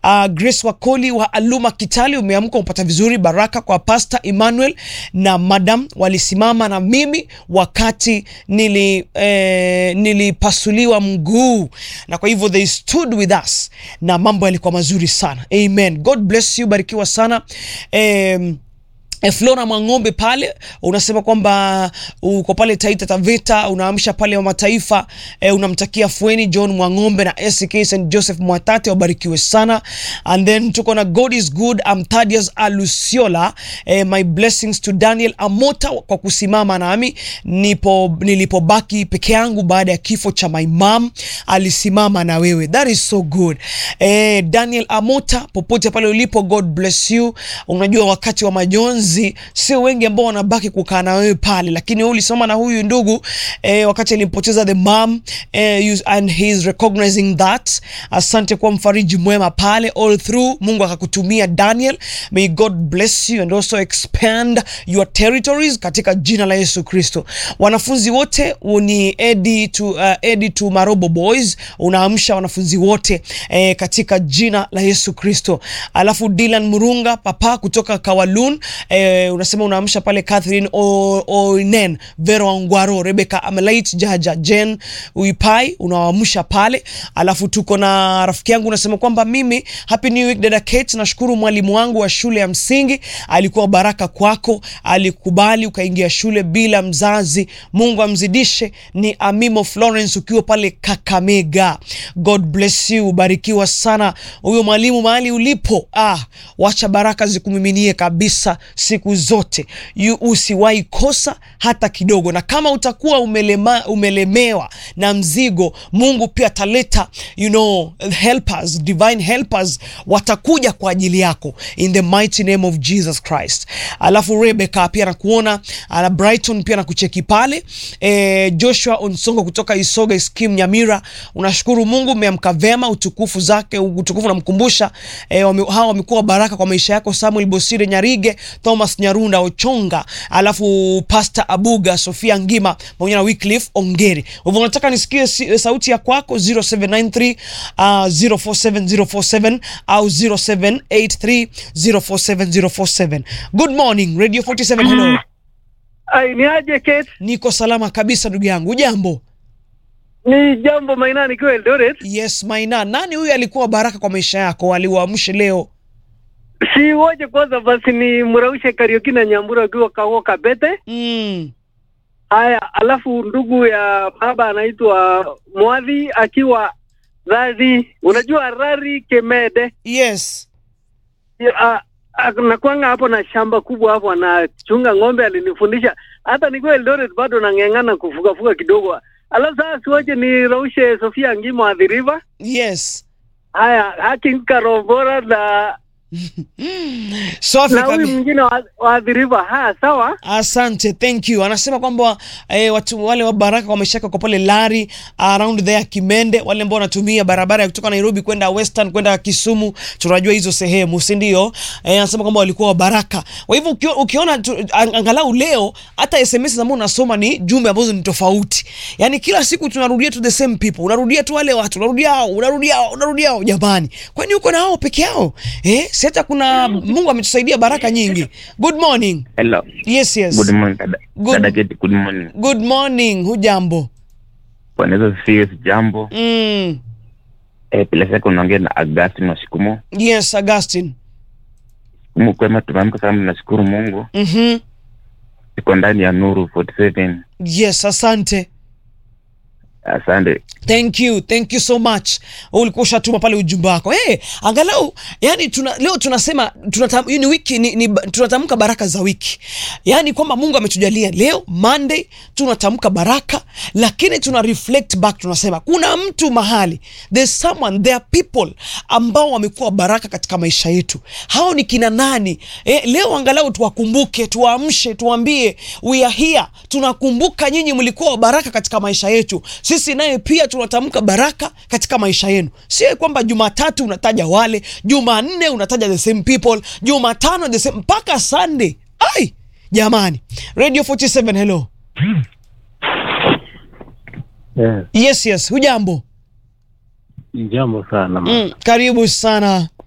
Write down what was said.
uh, Grace Wakoli wa Aluma Kitali, umeamka upata vizuri. Baraka kwa Pastor Emmanuel na Madam walisimama na mimi wakati nili, eh, nilipasuliwa mguu, na kwa hivyo they stood with us na mambo yalikuwa mazuri sana. Amen, God bless you, barikiwa sana eh, E, Flora Mwang'ombe pale unasema kwamba uko pale Taita Taveta, unaamsha pale wa mataifa e, unamtakia fueni John Mwang'ombe na SK St Joseph Mwatate wabarikiwe sana. And then tuko na God is good, I'm Thaddeus Alusiola. E, my blessings to Daniel Amota kwa kusimama nami nipo nilipobaki peke yangu baada ya kifo cha my mom, alisimama na wewe, that is so good. E, Daniel Amota popote pale ulipo, God bless you. Unajua wakati wa majonzi sio wengi ambao wanabaki kukaa na wewe pale, lakini wewe ulisoma na huyu ndugu eh, wakati alimpoteza the mom eh, you- and he is recognizing that. Asante kwa mfariji mwema pale all through. Mungu akakutumia Daniel, may God bless you and also expand your territories katika jina la Yesu Kristo. Wanafunzi wote ni Edi to, uh, Edi to Marobo Boys, unaamsha wanafunzi wote eh, katika jina la Yesu Kristo. Alafu Dylan Murunga papa kutoka Kawalun eh, unasema unaamsha pale Catherine O- Oinen, Vero Angwaro, Rebecca Amelait, Jaja Jen Uipai unawaamsha pale. Alafu tuko na rafiki yangu unasema kwamba mimi happy new week dada Kate, nashukuru mwalimu wangu wa shule ya msingi alikuwa baraka kwako, alikubali ukaingia shule bila mzazi. Mungu amzidishe. Ni Amimo Florence ukiwa pale Kakamega, God bless you, ubarikiwa sana huyo mwalimu mahali ulipo. Ah, wacha baraka zikumiminie kabisa siku zote, You- usiwahi kosa hata kidogo, na kama utakuwa umelema, umelemewa na mzigo, Mungu pia ataleta you know, helpers, divine helpers watakuja kwa ajili yako in the mighty name of Jesus Christ. Alafu Rebecca pia nakuona, ana Brighton pia nakucheki pale e, Joshua Onsongo kutoka Isoga Skim Nyamira, unashukuru Mungu umeamka vema, utukufu zake utukufu namkumbusha e, wame, hawa wamekuwa baraka kwa maisha yako, Samuel Bosire Nyarige, Thomas Nyarunda Ochonga, alafu Pastor Abuga, Sofia Ngima pamoja na Wycliffe Ongeri. Kwa hivyo nataka nisikie si, sauti ya kwako 0793 uh, 047047 au 0783047047. Good morning Radio 47, hello. Ai, ni aje Kate? Niko salama kabisa ndugu yangu, jambo? Ni jambo Maina nikiwa Eldoret. Yes, Maina, nani huyu alikuwa baraka kwa maisha yako aliuamshe leo? Si woje kwanza basi ni Muraushe Kariuki na Nyambura akiwa Kawo Kabete. Mm. Haya, alafu ndugu ya baba anaitwa Mwadhi akiwa Rari. Unajua Rari Kemede. Yes. Ya, a- nakwanga hapo na shamba kubwa hapo anachunga ng'ombe alinifundisha. Hata nikiwa Eldoret bado nang'eng'ana kufugafuga kidogo. Alafu sasa siwache ni Raushe Sofia Ngimo adhiriva. Yes. Haya, Haki Karobora na Safi na huyu kabisa. mwingine wa- waathiriwa. Ha, sawa. Asante, thank you. Anasema kwamba eh, watu wale wa baraka kwa maisha yako kwa pale Lari around there Kimende, wale ambao wanatumia barabara ya kutoka Nairobi kwenda Western kwenda Kisumu, tunajua hizo sehemu, si ndio? Eh, anasema kwamba walikuwa wa baraka. Kwa hivyo ukio, ukiona tu, ang- angalau leo hata SMS ambazo unasoma ni jumbe ambazo ni tofauti. Yaani kila siku tunarudia tu the same people. Unarudia tu wale watu, unarudia hao, unarudia hao, unarudia hao jamani. Kwani uko na hao peke yao? Eh, si hata kuna Mungu ametusaidia baraka nyingi. Good morning. Hello. Yes, yes. Good morning, dada. Good- Dada Keti, good morning. Good morning. Hujambo? Bwana Yesu asifiwe, jambo. Mm. Eh, bila shaka unaongea na Augustine Washikumu. Yes, Augustine. Mungu kwema, tumeamka salama, nashukuru Mungu. Mhm. Iko ndani ya Nuru 47. Yes, asante. Asante. Thank you, thank you so much. Ulikuwa ushatuma pale ujumbe wako. Hey, angalau yani tuna, leo tunasema tunatam, hii ni wiki ni, ni, tunatamka baraka za wiki, yaani kwamba Mungu ametujalia leo Monday tunatamka baraka, lakini tuna reflect back, tunasema kuna mtu mahali, there's someone, there are people ambao wamekuwa baraka katika maisha yetu. Hao ni kina nani? Eh, leo angalau tuwakumbuke, tuwaamshe, tuambie we are here, tunakumbuka nyinyi mlikuwa wa baraka katika maisha yetu, sisi naye pia tunatamka baraka katika maisha yenu. Sio kwamba Jumatatu unataja wale, Jumanne unataja the same people, Jumatano the same mpaka Sunday. Ai jamani, Radio 47 hello. Yes, Yes, yes, hujambo? jambo sana ma. Mm, karibu sana.